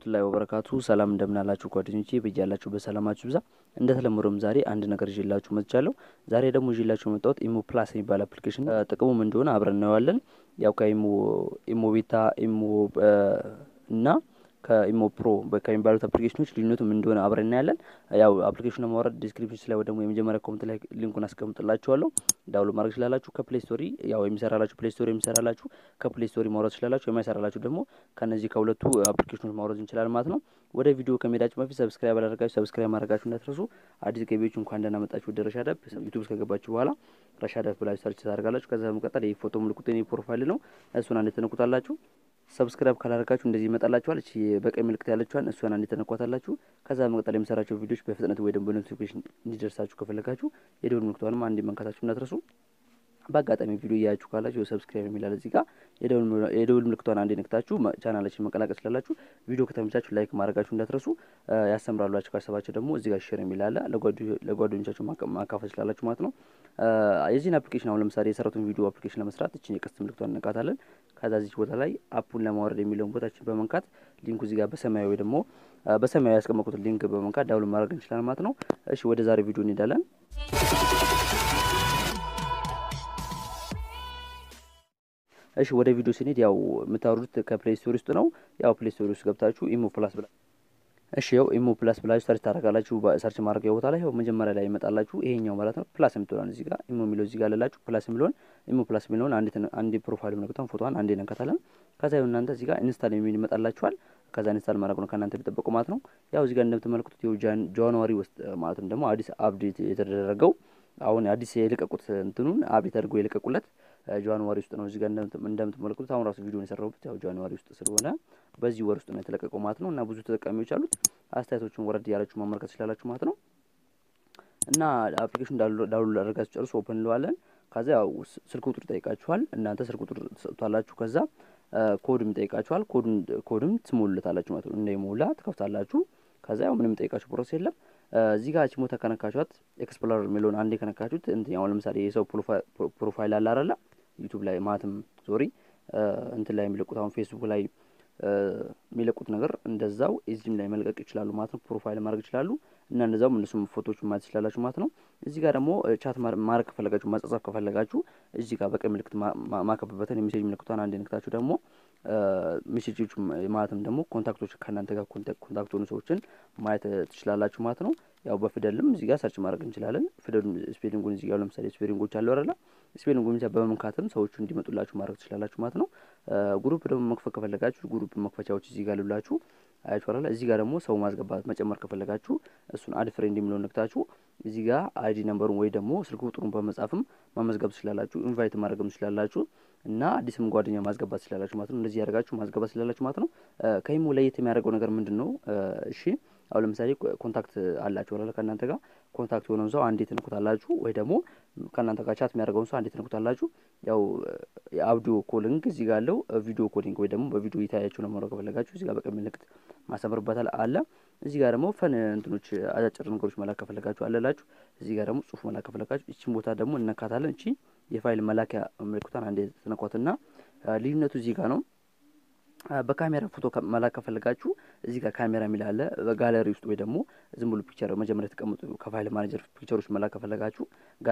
ወራህመቱላሂ ወበረካቱ ሰላም እንደምናላችሁ ጓደኞቼ በያላችሁ በሰላማችሁ ብዛ። እንደተለመደውም ዛሬ አንድ ነገር ይዤላችሁ መጥቻለሁ። ዛሬ ደግሞ ይዤላችሁ የመጣሁት ኢሞ ፕላስ የሚባል አፕሊኬሽን ጥቅሙ ምን እንደሆነ አብረን እናየዋለን። ያው ከኢሞ ኢሞ ቤታ ኢሞ እና ከኢሞ ፕሮ ከሚባሉት አፕሊኬሽኖች ልዩነቱ ምን እንደሆነ አብረን እናያለን። ያው አፕሊኬሽኑ ለማውረድ ዲስክሪፕሽን ላይ ወይ ደግሞ የመጀመሪያ ኮመንት ላይ ሊንኩን አስቀምጥላችኋለሁ ዳውንሎድ ማድረግ ትችላላችሁ። ከፕሌይ ስቶሪ ያው የሚሰራላችሁ ፕሌይ ስቶሪ የሚሰራላችሁ ከፕሌይ ስቶሪ ማውረድ ትችላላችሁ። የማይሰራላችሁ ደግሞ ከነዚህ ከሁለቱ አፕሊኬሽኖች ማውረድ እንችላለን ማለት ነው። ወደ ቪዲዮ ከመሄዳችሁ በፊት ሰብስክራይብ አላደረጋችሁ ሰብስክራይብ ማድረጋችሁ እንዳትረሱ። አዲስ ገቢዎች እንኳን ደህና መጣችሁ ወደ ረሻዳፕ ዩቱብ ከገባችሁ በኋላ ረሻዳፕ ብላችሁ ሰርች ታደርጋላችሁ። ከዛ በመቀጠል የፎቶ ምልክት የኔ ፕሮፋይል ነው። እሱን አንዴ ትነኩታላችሁ። ሰብስክራይብ ካላደረጋችሁ እንደዚህ ይመጣላችኋል። እቺ በቀኝ ምልክት ያለችዋን እሷን አንዴ ተነኳታላችሁ። ከዛ በመቀጠል የምሰራቸው ቪዲዮዎች በፍጥነት ወይ ደግሞ በኖቲፊኬሽን እንዲደርሳችሁ ከፈለጋችሁ የደወል ምልክቷንም አንዴ መንካታችሁ እንዳትረሱ። በአጋጣሚ ቪዲዮ እያያችሁ ካላችሁ ሰብስክራይብ የሚላል እዚህ ጋር የደውል ምልክቷን አንዴ ነክታችሁ ቻናላችን መቀላቀል ስላላችሁ ቪዲዮ ከተመቻችሁ ላይክ ማድረጋችሁ እንዳትረሱ። ያስተምራሏችሁ ካሰባችሁ ደግሞ እዚህ ጋር ሼር የሚላለ ለጓደኞቻችሁ ማካፈል ስላላችሁ ማለት ነው። የዚህን አፕሊኬሽን አሁን ለምሳሌ የሰራቱን ቪዲዮ አፕሊኬሽን ለመስራት እችን የቀስት ምልክቷን እንነካታለን። ከዛ ዚች ቦታ ላይ አፑን ለማውረድ የሚለውን ቦታችን በመንካት ሊንኩ እዚህ ጋር በሰማያዊ ወይ ደግሞ በሰማያዊ ያስቀመጡት ሊንክ በመንካት ዳውንሎድ ማድረግ እንችላለን ማለት ነው። እሺ ወደ ዛሬ ቪዲዮ እንሄዳለን። እሺ ወደ ቪዲዮ ስንሄድ ያው የምታወርዱት ከፕሌይ ስቶሪ ውስጥ ነው። ያው ፕሌይ ስቶሪ ውስጥ ገብታችሁ ኢሞ ፕላስ ብላ እሺ ያው ኢሞ ፕላስ ብላችሁ ሰርች ታደርጋላችሁ። ሰርች ማድረጊያ ቦታ ላይ ያው መጀመሪያ ላይ ይመጣላችሁ ይሄኛው ማለት ነው። ፕላስ የምትለዋን እዚህ ጋር ኢሞ የሚለው እዚህ ጋር አለላችሁ። ፕላስ የሚለውን ኢሞ ፕላስ የሚለውን አንዴ አንዴ ፕሮፋይል ምልክቷን ፎቶዋን አንዴ ነካታለን። ከዛ ይኸው እናንተ እዚህ ጋር ኢንስታል የሚል ይመጣላችኋል። ከዛ ኢንስታል ማድረግ ነው ከእናንተ የሚጠበቁ ማለት ነው። ያው እዚህ ጋር እንደምትመለከቱት ይኸው ጃንዋሪ ውስጥ ማለትም ደግሞ አዲስ አፕዴት የተደረገው አሁን አዲስ የለቀቁት እንትኑን አፕዴት አድርገው የለቀቁለት ጃንዋሪ ውስጥ ነው። እዚህ ጋር እንደምትመለከቱት አሁን ራሱ ቪዲዮን የሰራሁበት ያው ጃንዋሪ ውስጥ ስለሆነ በዚህ ወር ውስጥ ነው የተለቀቀው ማለት ነው። እና ብዙ ተጠቃሚዎች አሉት። አስተያየቶችን ወረድ ያላችሁ ማመልከት ትችላላችሁ ማለት ነው። እና አፕሊኬሽን ዳውንሎድ አድርጋችሁ ጨርሶ ኦፕን እንለዋለን። ከዛ ያው ስልክ ቁጥር ይጠይቃችኋል። እናንተ ስልክ ቁጥር ትሰጡታላችሁ። ከዛ ኮድም ይጠይቃችኋል። ኮድም ኮድም ትሞሉለታላችሁ ማለት ነው። እንደሞላ ትከፍታላችሁ። ከዛ ያው ምንም ጠይቃችሁ ፕሮሰስ የለም። እዚህ ጋር ቺሞታ ከነካችኋት ኤክስፕሎረር የሚለውን አንዴ ከነካችሁት እንትን አሁን ለምሳሌ የሰው ፕሮፋይል አለ አይደለ ዩቱብ ላይ ማለትም ሶሪ እንትን ላይ የሚለቁት አሁን ፌስቡክ ላይ የሚለቁት ነገር እንደዛው እዚህም ላይ መልቀቅ ይችላሉ ማለት ነው። ፕሮፋይል ማድረግ ይችላሉ እና እንደዛውም እነሱም ፎቶዎችን ማየት ትችላላችሁ ማለት ነው። እዚህ ጋር ደግሞ ቻት ማድረግ ከፈለጋችሁ ማጻጻፍ ከፈለጋችሁ እዚህ ጋር በቀኝ ምልክት ማከብበትን የሜሴጅ ምልክቷን አንድ ነክታችሁ ደግሞ ሜሴጆች ማለትም ደግሞ ኮንታክቶች ከእናንተ ጋር ኮንታክት የሆኑ ሰዎችን ማየት ትችላላችሁ ማለት ነው። ያው በፊደልም እዚህ ጋር ሰርች ማድረግ እንችላለን። ፊደሉን ስፔሊንጉን እዚህ ጋር ለምሳሌ ስፔሊንጎች አሉ አይደለ? ስፔሊንጉን ብቻ በመምካትም ሰዎቹ እንዲመጡላችሁ ማድረግ ትችላላችሁ ማለት ነው። ግሩፕ ደግሞ መክፈት ከፈለጋችሁ ግሩፕ መክፈቻዎች እዚህ ጋር ልላችሁ አያችኋል። እዚህ ጋር ደግሞ ሰው ማስገባት መጨመር ከፈለጋችሁ እሱን አድ ፍሬንድ የሚለውን ነክታችሁ እዚህ ጋር አይዲ ነምበሩን ወይ ደግሞ ስልክ ቁጥሩን በመጻፍም ማመዝገብ ትችላላችሁ። ኢንቫይት ማድረግም ትችላላችሁ እና አዲስም ጓደኛ ማስገባት ትችላላችሁ ማለት ነው። እንደዚህ ያደርጋችሁ ማስገባት ትችላላችሁ ማለት ነው። ከኢሞ ለየት የሚያደርገው ነገር ምንድን ነው? እሺ አሁን ለምሳሌ ኮንታክት አላችሁ አለ ከእናንተ ጋር ኮንታክት የሆነውን ሰው አንዴ ትንኩታላችሁ፣ ወይ ደግሞ ከእናንተ ጋር ቻት የሚያደርገውን ሰው አንዴ ትንኩታላችሁ። ያው የአውዲዮ ኮሊንግ እዚህ ጋር አለው፣ ቪዲዮ ኮሊንግ ወይ ደግሞ በቪዲዮ የታያችሁ ነው መረው ከፈለጋችሁ እዚህ ጋር በቀኝ ምልክት ማሰምርበታል አለ። እዚህ ጋር ደግሞ ፈን እንትኖች አጫጭር ነገሮች መላክ ከፈለጋችሁ አለላችሁ። እዚህ ጋር ደግሞ ጽሁፍ መላክ ከፈለጋችሁ እቺን ቦታ ደግሞ እነካታለን። እቺ የፋይል መላኪያ ምልክቷን አንዴ ትነኳትና ልዩነቱ እዚህ ጋር ነው። በካሜራ ፎቶ መላክ ከፈለጋችሁ እዚህ ጋር ካሜራ የሚል አለ። በጋለሪ ውስጥ ወይ ደግሞ ዝም ብሎ ፒክቸር መጀመሪያ የተቀመጡ ከፋይል ማኔጀር ፒክቸሮች መላክ ከፈለጋችሁ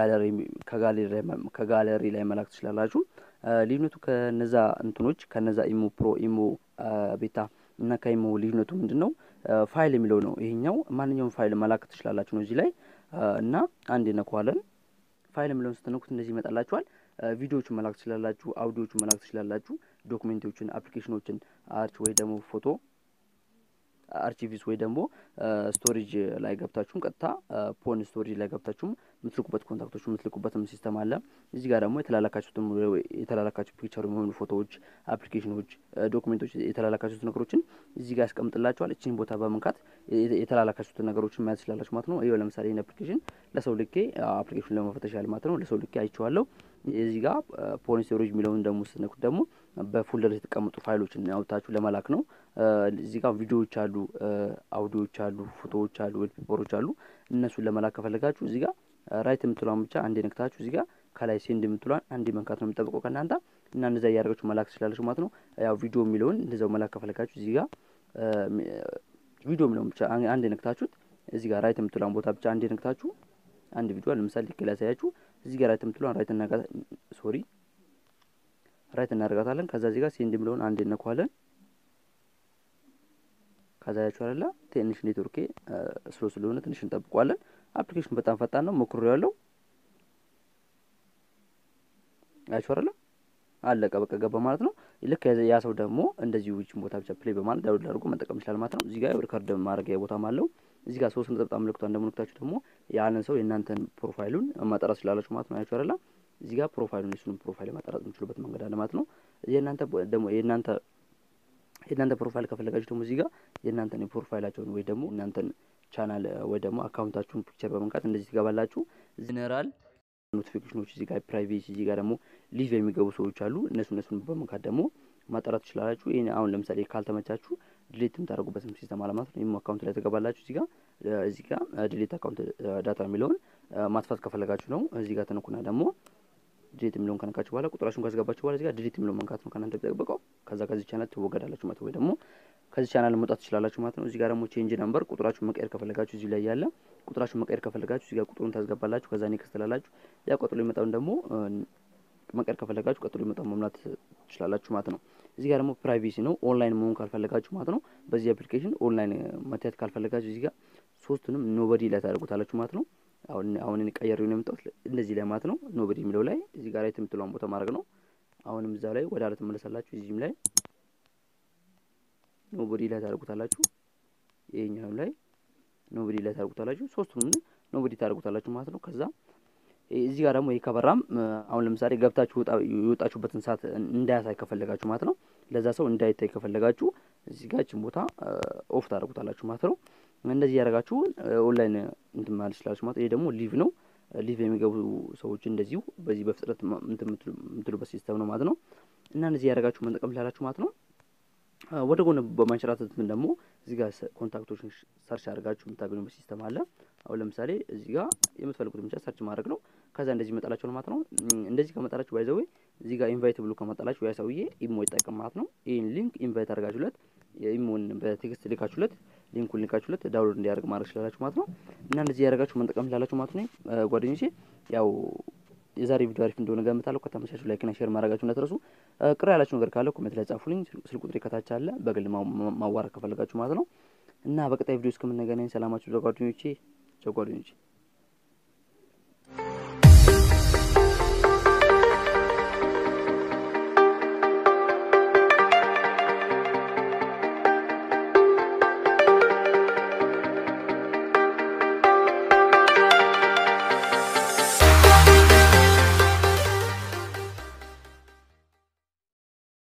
ከጋለሪ ላይ መላክ ትችላላችሁ። ልዩነቱ ከነዛ እንትኖች ከነዛ ኢሞ ፕሮ፣ ኢሞ ቤታ እና ከኢሞ ልዩነቱ ምንድን ነው? ፋይል የሚለው ነው። ይሄኛው ማንኛውም ፋይል መላክ ትችላላችሁ ነው እዚህ ላይ እና አንድ ነኳለን። ፋይል የሚለውን ስትነኩት እንደዚህ ይመጣላችኋል። ቪዲዮዎችን መላክ ትችላላችሁ። አውዲዮዎችን መላክ ትችላላችሁ። ዶክሜንቶችን፣ አፕሊኬሽኖችን አርች ወይ ደግሞ ፎቶ አርቺቪስ ወይ ደግሞ ስቶሬጅ ላይ ገብታችሁም ቀጥታ ፖን ስቶሬጅ ላይ ገብታችሁም የምትልኩበት ኮንታክቶች የምትልኩበትም ሲስተም አለ። እዚህ ጋር ደግሞ የተላላካችሁትም የተላላካችሁ ፒክቸር የሚሆኑ ፎቶዎች፣ አፕሊኬሽኖች፣ ዶክሜንቶች የተላላካችሁት ነገሮችን እዚህ ጋር ያስቀምጥላችኋል። እችን ቦታ በመንካት የተላላካችሁትን ነገሮችን ማየት ትችላላችሁ ማለት ነው። ይኸው ለምሳሌ ይህን አፕሊኬሽን ለሰው ልኬ አፕሊኬሽን ለመፈተሽ ያህል ማለት ነው ለሰው ልኬ አይቼዋለሁ። እዚህ ጋር ፖን ስቶሬጅ የሚለውን ደግሞ ስትነኩት ደግሞ በፎልደር የተቀመጡ ፋይሎችን አውጥታችሁ ለመላክ ነው። እዚህ ጋር ቪዲዮዎች አሉ፣ አውዲዮዎች አሉ፣ ፎቶዎች አሉ፣ ዌል ፔፐሮች አሉ። እነሱን ለመላክ ከፈለጋችሁ እዚህ ጋር ራይት የምትሏን ብቻ አንዴ ነክታችሁ እዚህ ጋር ከላይ ሴንድ የምትሏን አንዴ መንካት ነው የሚጠብቀው ከእናንተ እና እንደዛ እያደረጋችሁ መላክ ትችላለች ማለት ነው። ያው ቪዲዮ የሚለውን እንደዛው መላክ ከፈለጋችሁ እዚህ ጋር ቪዲዮ የሚለውን ብቻ አንድ ነክታችሁት እዚህ ጋር ራይት የምትለውን ቦታ ብቻ አንድ ነክታችሁ አንድ ቪዲዮ ለምሳሌ ልክ ላሳያችሁ እዚህ ጋር ራይት የምትለውን ራይት እናጋ ሶሪ ራይት እናደርጋታለን። ከዛ እዚህ ጋር ሴንድ የሚለውን አንድ እነኳለን። ከዛ ያችሁ አይደለ ትንሽ ኔትወርኬ ስሎ ስለሆነ ትንሽ እንጠብቋለን። አፕሊኬሽኑ በጣም ፈጣን ነው። ሞክሮ ያለው አያችሁ አይደለ አለቀ በቃ ገባ ማለት ነው። ልክ ያ ሰው ደግሞ እንደዚሁ ውጭ ቦታ ብቻ ፕሌይ በማለት ዳውንሎድ አድርጎ መጠቀም ይችላል ማለት ነው። እዚህ ጋር ሪከርድ ማድረጊያ ቦታም አለው። እዚህ ጋር ሶስት ነጠብጣብ ምልክቷ እንደምልክታችሁ ደግሞ ያንን ሰው የእናንተን ፕሮፋይሉን ማጣራት ስላላችሁ ማለት ነው። አያችሁ አይደለ እዚህ ጋር ፕሮፋይሉን የሱንም ፕሮፋይል ማጣራት የምችሉበት መንገድ አለ ማለት ነው። የእናንተ ደግሞ የእናንተ የእናንተ ፕሮፋይል ከፈለጋችሁ ደግሞ እዚህ ጋር የእናንተን የፕሮፋይላቸውን ወይ ደግሞ እናንተን ቻናል ወይ ደግሞ አካውንታችሁን ፒክቸር በመንካት እንደዚህ ትገባላችሁ። ጀነራል ኖቲፊኬሽኖች እዚህ ጋር ፕራይቬሲ፣ እዚህ ጋር ደግሞ ሊቭ የሚገቡ ሰዎች አሉ። እነሱ እነሱን በመንካት ደግሞ ማጣራት ትችላላችሁ። ይህ አሁን ለምሳሌ ካልተመቻችሁ ድሌት የምታደርጉበትም ሲስተም አለ ማለት ነው። ይህም አካውንት ላይ ትገባላችሁ። እዚህ ጋር እዚህ ጋር ድሌት አካውንት ዳታ የሚለውን ማጥፋት ከፈለጋችሁ ነው። እዚህ ጋር ተነኩና ደግሞ ድሌት የሚለውን ከነካችሁ በኋላ ቁጥራችሁን ካስገባችሁ በኋላ እዚህ ጋር ድሌት የሚለውን መንካት ነው ከእናንተ የሚጠበቀው። ከዛ ከዚህ ቻናል ትወገዳላችሁ ማለት ወይ ደግሞ ከዚህ ቻናል መውጣት ትችላላችሁ ማለት ነው። እዚህ ጋር ደግሞ ቼንጅ ነምበር ቁጥራችሁን መቀየር ከፈለጋችሁ እዚህ ላይ ያለ ቁጥራችሁን መቀየር ከፈለጋችሁ እዚህ ጋር ቁጥሩን ታስገባላችሁ። ከዛ ኔክስት ትላላችሁ። ያ ቀጥሎ የመጣውን ደግሞ መቀየር ከፈለጋችሁ ቀጥሎ የመጣውን መሙላት ትችላላችሁ ማለት ነው። እዚህ ጋር ደግሞ ፕራይቬሲ ነው። ኦንላይን መሆን ካልፈለጋችሁ ማለት ነው። በዚህ አፕሊኬሽን ኦንላይን መታየት ካልፈለጋችሁ እዚህ ጋር ሶስቱንም ኖበዲ ላይ ታደርጉታላችሁ ማለት ነው። አሁን አሁን እኔ ቀየሬው ነው የመጣሁት እንደዚህ ላይ ማለት ነው። ኖበዲ የሚለው ላይ እዚህ ጋር ላይ የምትለውን ቦታ ማድረግ ነው። አሁንም እዛ ላይ ወደ አለ ትመለሳላችሁ። እዚህም ላይ ኖቦዲ ላይ ታደርጉታላችሁ። ይሄኛው ላይ ኖቦዲ ላይ ታደርጉታላችሁ። ሶስቱንም ኖቦዲ ታደርጉታላችሁ ማለት ነው። ከዛ እዚህ ጋር ደግሞ ይሄ ከበራም አሁን ለምሳሌ ገብታችሁ የወጣችሁበትን ሰዓት እንዳያሳይ ከፈለጋችሁ ማለት ነው። ለዛ ሰው እንዳይታይ ከፈለጋችሁ እዚህ ጋር እችን ቦታ ኦፍ ታደርጉታላችሁ ማለት ነው። እንደዚህ ያደረጋችሁ ኦንላይን እንትን ማለት ይችላችሁ ማለት ይሄ ደግሞ ሊቭ ነው። ሊቭ የሚገቡ ሰዎች እንደዚሁ በዚህ በፍጥነት የምትሉበት ሲስተም ነው ማለት ነው። እና እንደዚህ ያደረጋችሁ መጠቀም ትችላላችሁ ማለት ነው። ወደ ጎን በማንሸራተት ምን ደግሞ እዚህ ጋር ኮንታክቶችን ሰርች አድርጋችሁ የምታገኙበት ሲስተም አለ። አሁን ለምሳሌ እዚህ ጋር የምትፈልጉትን ብቻ ሰርች ማድረግ ነው። ከዛ እንደዚህ ይመጣላችሁ ማለት ነው። እንደዚህ ከመጣላችሁ ባይዘዌ እዚህ ጋር ኢንቫይት ብሎ ከመጣላችሁ ያ ሰውዬ ኢሞ ይጠቀም ማለት ነው። ይህን ሊንክ ኢንቫይት አድርጋችሁለት ኢሞን በቴክስት ልካችሁለት ሊንኩን ልካችሁለት ዳውንሎድ እንዲያደርግ ማድረግ ስላላችሁ ማለት ነው። እና እንደዚህ ያደርጋችሁ መጠቀም ስላላችሁ ማለት ነው። ጓደኞቼ ያው የዛሬ ቪዲዮ አሪፍ እንደሆነ ገምታለሁ። ከተመቻችሁ ላይክና ሼር ማድረጋችሁ እንዳትረሱ። ቅር ያላችሁ ነገር ካለ ኮሜንት ላይ ጻፉልኝ። ስልክ ቁጥሬ ከታች አለ፣ በግል ማዋራት ከፈለጋችሁ ማለት ነው። እና በቀጣይ ቪዲዮ እስከምንገናኝ ሰላማችሁ ጓደኞቼ ጓደኞቼ